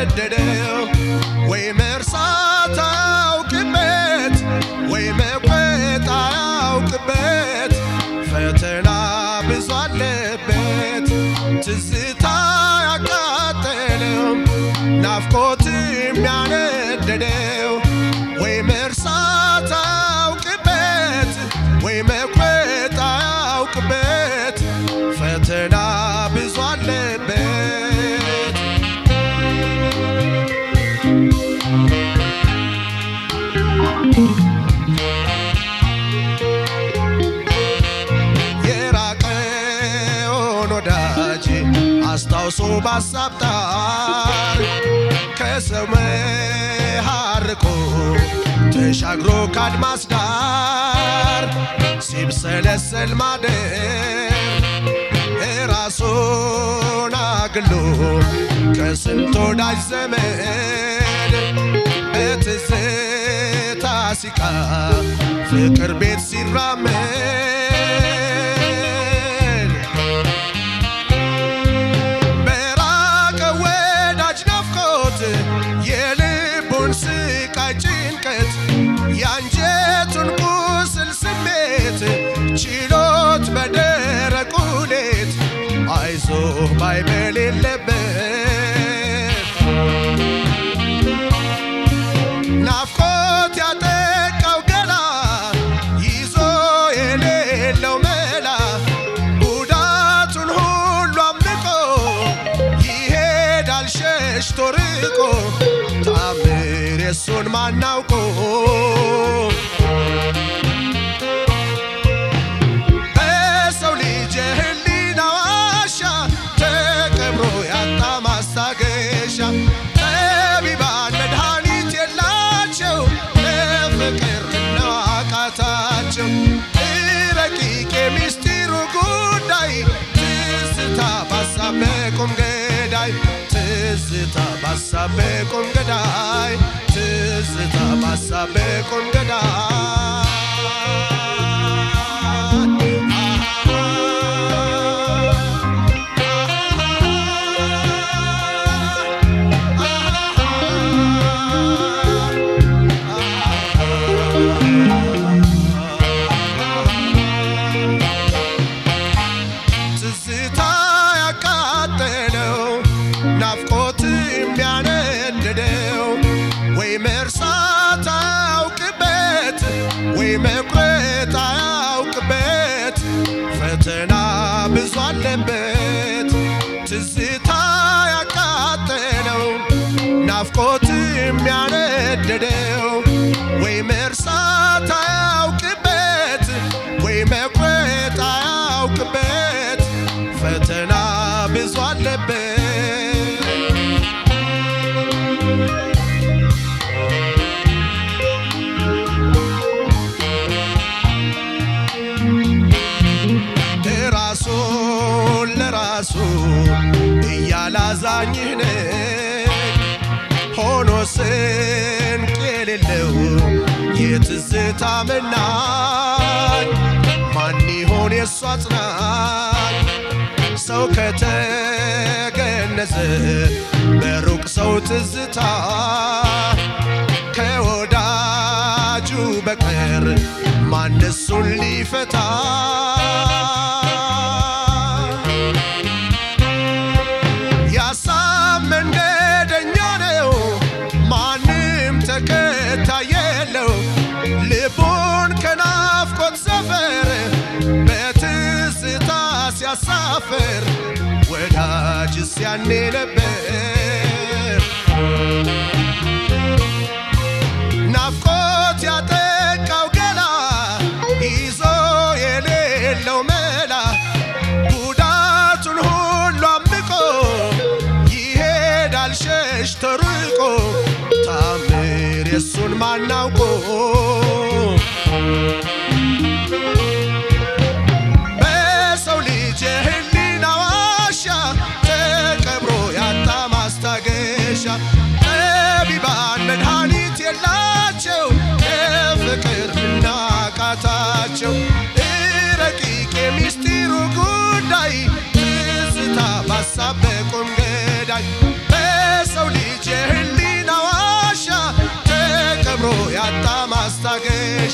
ያነደደው ወይ መርሳት አያውቅበት ወይ መቁረጥ አያውቅበት ፈተና ብዙ አለበት ትዝታ ያቃጠለው ናፍቆት የሚያነደደው ወይ መርሳት አያውቅበት ወይ መቁረጥ አያውቅበት ፈተና ብዙ አለበት የራቀውን ወዳጅ አስታውሶ ባሳብ ጣር ከሰው መሃርቆ ተሻግሮ ካድማስ ዳር ሲብሰለሰል ማደር ራሱን አግሎ ከስንት ወዳጅ ዘመድ በትዝታ ሲቃ ፍቅር ቤት ሲራመድ በራቀ ወዳጅ ናፍቆት የልቡን ስቃይ ጭንቀት የአንጀቱን ቁስል ስሜት ችሎት በደረቁ ሌት አይዞ ባይ በሌለበት ናፍቆት ያጠቃው ገላ ይዞ የሌለው መላ ጉዳቱን ሁሉ አምልቆ ይሄዳል ሸሽቶ ርቆ ታምር የሱን ማናውቆ በሰው ልጅ የህሊና ዋሻ ተቀብሮ ያጣ ማስታገሻ ጠቢባን መድኃኒት የላቸው ለፍቅር ነው አቃታቸው ረቂቅ የሚስጢሩ ጉዳይ ትዝታ ባሳብ በቁም ገዳይ ትዝታ ባሳብ በቁም ገዳይ ትዝታ ባሳብ በቁም ትዝታ ያቃጠለው ናፍቆት የሚያነድደው ወይ መርሳት አያውቅበት ወይ መቁረጥ አያውቅበት ፈተና ብዙ አለበት ትዝታ ያቃጠለው ናፍቆት የሚያነድደው ወይ መርሳት አያውቅበት ወይ መቁረጥ አያውቅበት ፈተና ብዙ አለበት ራሱን ለራሱ እያላዛኝህ ነኝ ሆኖ ስንቅ የሌለው የትዝታ መናኝ ማን ይሆን የእሱ አጽናኝ ሰው ከተገነዘ በሩቅ ሰው ትዝታ ከወዳጁ በቀር ማን እሱን ሊፈታ ያሳብ መንገደኛ ነው ማንም ተከታይ የለው ልቡን ከናፍቆት ሰፈር በትዝታ ሲያሳፍር ወዳጅስ ያኔ ነበር ናፍቆት ያጠቃው ገላ ይዞ የሌለው መላ ጉዳቱን ሁሉ አምቆ ይሄዳል ሸሽቶ ርቆ ታምር የሱን ማናውቆ በሰው ልጅ የህሊና ዋሻ ተቀብሮ ያጣ ማስታገሻ ጠቢባን መድኃኒት የላቸው የፍቅር ምናቃታቸው ረቂቅ የሚስጢሩ ጉዳይ ትዝታ ባሳብ በቁም ገዳይ በሰው ልጅ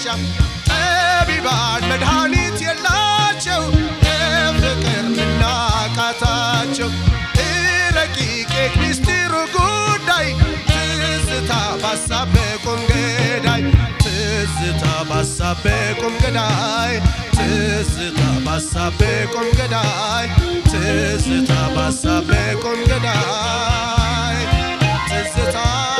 ጠቢባን መድኃኒት የላቸው የፍቅር ምናቃታቸው ረቂቅ ሚስጢሩ ጉዳይ ትዝታ ባሳብ ቁም ገዳይ ትዝታ ባሳብ ቁም ገዳይ ትዝታ ባሳብ ቁም ገዳይ ትዝታ ባሳብ ቁም ገዳይ ትዝታ